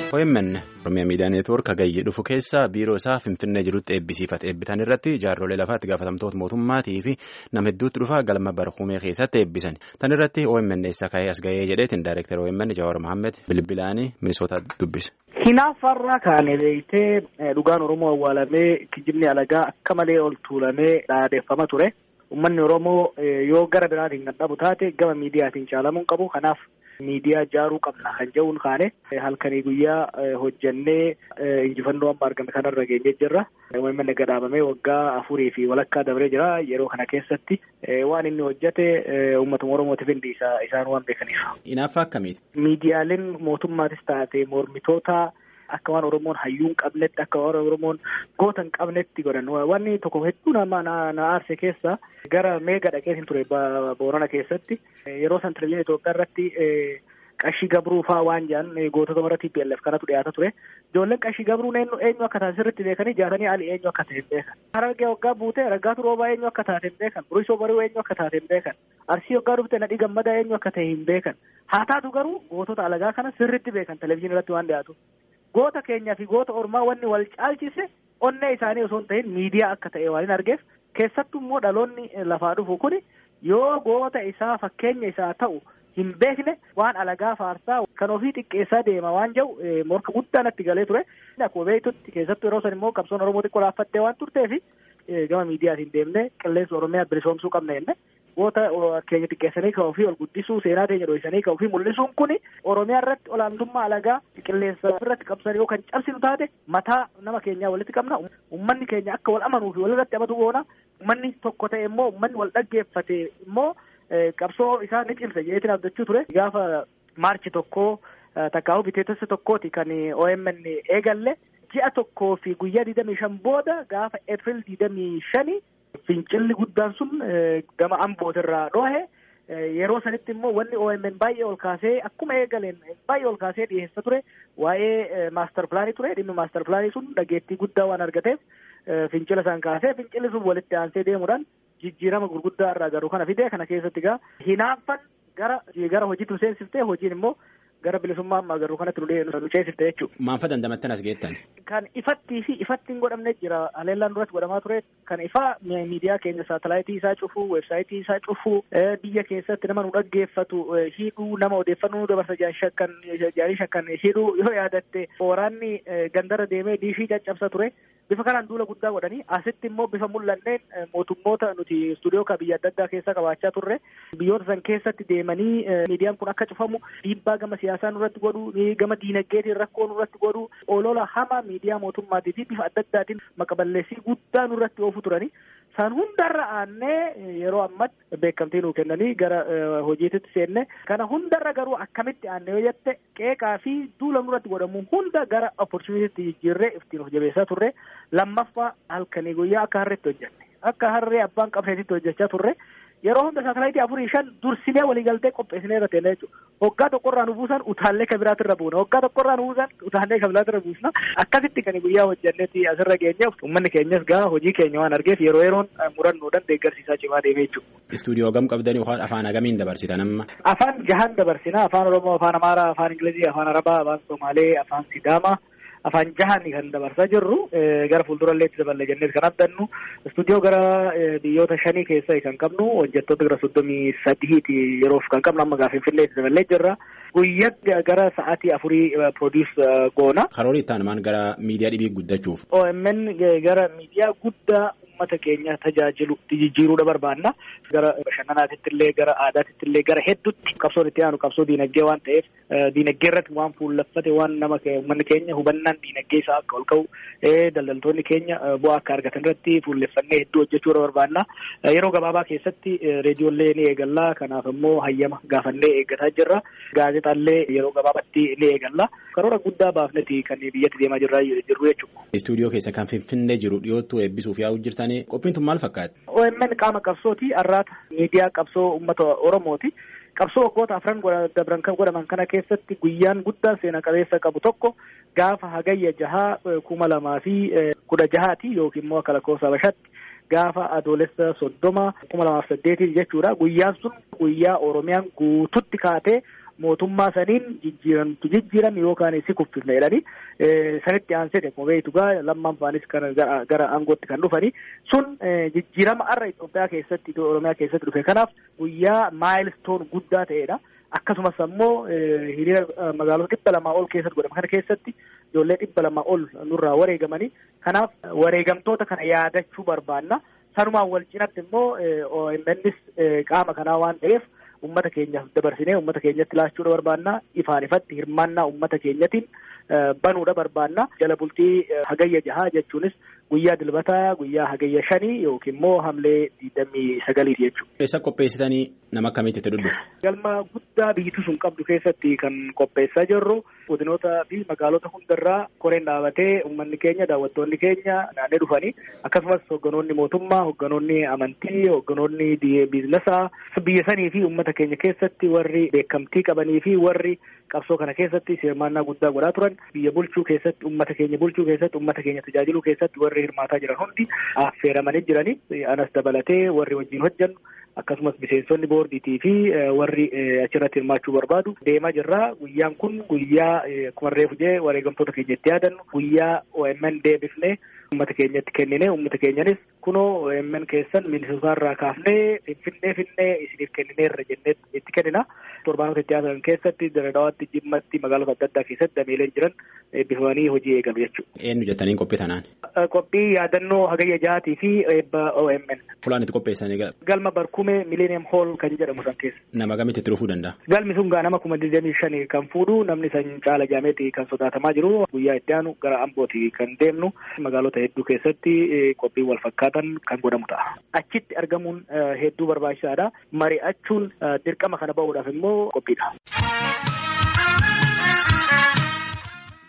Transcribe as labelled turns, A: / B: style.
A: OMN Oromiyaa Miidiyaa Neetwoork hagayyee dhufu keessa biiroo isaa Finfinnee jirutti eebbisiifate eebbisan irratti jaarrolee lafaatti gaafatamtoota mootummaatii fi nama hedduutti dhufa galma barhumee keessatti eebbisan. Tan irratti OMN eessa ka'ee as ga'ee jedheetiin Daayireektar OMN Jawaar Mohaammed bilbilaanii Minisoota dubbise.
B: Hinaaffarraa kaane beektee dhugaan Oromoo awwaalamee kijibni alagaa akka malee ol tuulamee dhaadeeffama ture. Uummanni Oromoo yoo gara biraatiin kan dhabu taate gama miidiyaatiin caalamuu qabu. Kanaaf miidiyaa ijaaruu qabna kan jedhuun kaane halkanii guyyaa hojjannee injifannoo amma argame kanarra geenye jirra. OMN gadaabamee waggaa afurii fi walakkaa dabree jira. Yeroo kana keessatti waan inni hojjate uummatuma Oromootiif indi isaan waan beekaniif.
A: Hinaaffaa akkamiiti?
B: Miidiyaaleen mootummaatis taate mormitoota akka waan Oromoon hayyuun qabnetti akka waan Oromoon goota hin qabnetti godhan wanni tokko hedduu nama na aarse keessa gara meega dhaqeetiin ture Boorana keessatti yeroo san televizyiinii Itoophiyaa irratti qashii gabruu faa waan jedhan gootota warra TPLF kanatu dhiyaata ture. Ijoolleen qashii gabruun eenyu akka taate sirriitti beekanii jaatanii ali eenyu akka ta'e hin beekan. Harargee waggaa buutee raggaatu roobaa eenyu akka taate hin beekan. Burisoo bari'uu eenyu akka taate hin beekan. Arsii waggaa dhufte nadhii gammadaa eenyu akka ta'e hin beekan. Haa taatu garuu gootota alagaa kana sirriitti beekan televizyiinii irratti waan dhiyaatu. Goota keenyaa fi goota ormaa wanni wal caalchise onnee isaanii osoo hin ta'in miidiyaa akka ta'e waan hin argeef keessattuu immoo dhaloonni lafaa dhufu kuni yoo goota isaa fakkeenya isaa ta'u hin beekne waan alagaa faarsaa kan ofii xiqqeessaa deema waan jedhu morka guddaa natti galee ture. Akkuma beektutti keessattuu yeroo san immoo qabsoon Oromoo xiqqoo laaffattee waan turteefi gama miidiyaatiin deemnee qilleensa Oromiyaa bilisoomsuu qabna jenne goota keenya xiqqeessanii kan ofii ol guddisuu seenaa keenya dho'isanii kan ofii mul'isuun kuni Oromiyaa irratti olaantummaa alagaa qilleensa irratti qabsanii yoo kan cabsinu taate mataa nama keenyaa walitti qabna uummanni keenya akka wal amanuu fi walirratti amatu goona uummanni tokko ta'e immoo uummanni wal dhaggeeffate immoo qabsoo isaa ni cimsa jedheetiin abdachuu ture gaafa maarchi tokkoo takkaa'uu biteetessa tokkooti kan OMN eegalle ji'a tokkoo fi guyyaa digdamii shan booda gaafa Eepiriil digdamii shanii fincilli guddaan sun gama ambootirraa dhohe yeroo sanitti immoo wanni OMN baay'ee ol kaasee akkuma eegaleen baay'ee ol kaasee dhiyeessa ture waa'ee maastar pilaanii ture dhimmi maastar pilaanii sun dhageettii guddaa waan argateef fincila isaan kaasee fincilli sun walitti aansee deemuudhaan jijjiirama gurguddaa irraa garuu kana fidee kana keessatti gaa hinaaffan gara gara hojiitti nu seensiftee hojiin immoo gara bilisummaa ammaa garuu kanatti nu ceesifte jechuudha.
A: Maanfa dandamattan as geettan?
B: Kan ifattii fi ifatti hin godhamne jira. Haleellaan duratti godhamaa ture. Kan ifaa miidiyaa keenya saatalaayitii isaa cufuu, weebsaayitii isaa cufuu, biyya keessatti nama nu dhaggeeffatu hidhuu, nama odeeffannoo nu dabarsa shakkan jaarii shakkan hidhuu yoo yaadatte waraanni gandara deemee diishii caccabsa ture. Bifa kanaan duula guddaa godhanii asitti immoo bifa mul'anneen mootummoota nuti istuudiyoo ka biyya adda addaa keessa qabaachaa turre biyyoota san keessatti deemanii miidiyaan kun akka cufamu dhiibbaa gama siyaasaa nurratti godhu gama diinagdeetiin rakkoo nurratti godhu olola hama miidiyaa mootummaatii fi bifa adda addaatiin maqaballeessii guddaa nurratti oofu turanii san hundarra aannee yeroo ammatti beekamtii nuu kennanii gara hojiitti seenne kana hundarra garuu akkamitti aanne yoo jette qeeqaa fi duula nurratti godhamu hunda gara opportunitiitti jijjiirree ittiin of jabeessaa turre lammaffaa halkanii guyyaa akka harreetti hojjenne akka harree abbaan qabneetitti hojjechaa turre yeroo hunda saatalaayitii afurii shan dursinee waliigaltee qopheessinee irra teenne jechuudha. Hoggaa tokkorraa nu buusan utaallee kan biraatti irra buuna. Hoggaa tokkorraa nu buusan utaallee kan biraatti irra buusna. Akkasitti kan guyyaa hojjennetti asirra geenyeef uummanni keenyas gaa hojii keenya waan argeef yeroo yeroon murannoodhaan deeggarsiisaa cimaa deemee jechuudha.
A: Istuudiyoo gam qabdanii afaan agamiin dabarsitan amma?
B: Afaan jahan dabarsina. Afaan Oromoo, afaan Amaaraa, afaan Ingilizii, afaan Arabaa, afaan Somaalee, afaan Sidaamaa. afaan jahan kan dabarsaa jirru gara fuuldurallee itti daballe jennee kan abdannu istuudiyoo gara biyyoota shanii keessa kan qabnu hojjettoota gara soddomii sadiiti yeroof kan qabnu amma gaafa Finfinnee itti daballee jirra. Guyyaa gara sa'aatii afurii produus goona.
A: Karoora itti aanumaan gara miidiyaa dhibii guddachuuf.
B: OMN gara miidiyaa guddaa uummata keenya tajaajilu jijjiiruudha barbaanna. Gara bashannanaatitti illee gara aadaatitti illee gara hedduutti qabsoon itti aanu qabsoo diinagdee waan ta'eef diinagdee irratti waan fuullaffate waan nama uummanni keenya hubannaan diinagdee isaa akka ol ka'u daldaltoonni keenya bu'aa akka argatan irratti fuulleffannee hedduu hojjechuudha barbaanna. Yeroo gabaabaa keessatti reediyoollee ni eegalla. Kanaaf immoo hayyama gaafannee eeggataa jirra. Gaazexaallee yeroo gabaabaatti ni eegalla. Karoora guddaa baafneti kan biyyatti deemaa jirra jirru jechuudha.
A: Istuudiyoo keessa kan Finfinnee jiru dhiyoottuu eebbisuuf yaa'u jirtanii qophiin tun maal fakkaata?
B: OMN qaama qabsooti arraata miidiyaa qabsoo uummata Oromooti. Qabsoo waggoota afran dabran kan godhaman kana keessatti guyyaan guddaan seena qabeessa qabu tokko gaafa hagayya jahaa kuma lamaa fi kudha jahaati yookiin immoo akka lakkoofsa Habashaatti gaafa adoolessa soddoma kuma lamaaf saddeetiin jechuudha. Guyyaan sun guyyaa Oromiyaan guututti kaatee mootummaa saniin jijjiiramtu jijjiirame yookaan si kuffifne jedhanii sanitti aansee akkuma beektu gaa lammaan faanis kan gara aangootti kan dhufanii sun jijjiirama har'a Itoophiyaa keessatti Oromiyaa keessatti dhufe kanaaf guyyaa maayilstoon guddaa ta'edha. Akkasumas ammoo hiriira magaalota dhibba lamaa ol keessatti godhama kana keessatti ijoollee dhibba lamaa ol nurraa wareegamanii kanaaf wareegamtoota kana yaadachuu barbaanna. Sanumaan wal cinatti immoo OMNs qaama kanaa waan ta'eef ummata keenyaaf dabarsinee ummata keenyatti laachuudha barbaanna ifaan ifatti hirmaannaa ummata keenyatiin banuudha barbaanna jala bultii hagayya jahaa jechuunis guyyaa dilbataa guyyaa hagayya shanii yookiin immoo hamlee digdamii sagaliiti jechuudha.
A: Eessa qopheessitanii nama akkamiitti itti dhudhufu?
B: Galma guddaa biyyitu sun qabdu keessatti kan qopheessaa jirru godinoota fi magaalota hundarraa koreen dhaabatee uummanni keenya daawwattoonni keenya naannee dhufanii akkasumas hogganoonni mootummaa hogganoonni amantii hogganoonni biizinesaa biyya sanii fi uummata keenya keessatti warri beekamtii qabanii fi warri qabsoo kana keessatti hirmaannaa guddaa godhaa turan biyya bulchuu keessatti uummata keenya bulchuu keessatti uummata keenya tajaajiluu keessatti warri hirmaataa jiran hundi affeeramanii jiranii anas dabalatee warri wajjin hojjannu akkasumas miseensonni boordiitii fi warri achirratti hirmaachuu barbaadu deemaa jirra guyyaan kun guyyaa akkuma reefu jee wareegamtoota keenya itti yaadannu guyyaa OMN deebifnee uummata keenyatti kennine uummata keenyanis kunoo OMN keessan minisootaarraa kaafnee finfinnee finnee isiniif kennineerra jennee itti kennina torbaanota itti aanan keessatti daradawaatti jimmatti magaalota adda addaa keessatti dameeleen jiran eebbifamanii hojii eegalu jechuudha.
A: Eenyu jettaniin qophii tanaan?
B: Qophii yaadannoo hagayya jahaatii fi eebba OMN.
A: Fulaan itti qopheessanii
B: Galma barkume Millennium Hall kan jedhamu san keessa.
A: Nama gamitti itti dhufuu danda'a?
B: Galmi sun gaa nama kuma digdamii shanii kan fuudhu namni san caala jaameeti kan sodaatamaa jiru guyyaa itti aanu gara ambooti kan deemnu magaalota hedduu keessatti qophii wal fakkaatan kan godhamu ta'a. Achitti argamuun hedduu barbaachisaadha. Mari'achuun dirqama kana ba'uudhaaf immoo qophiidha.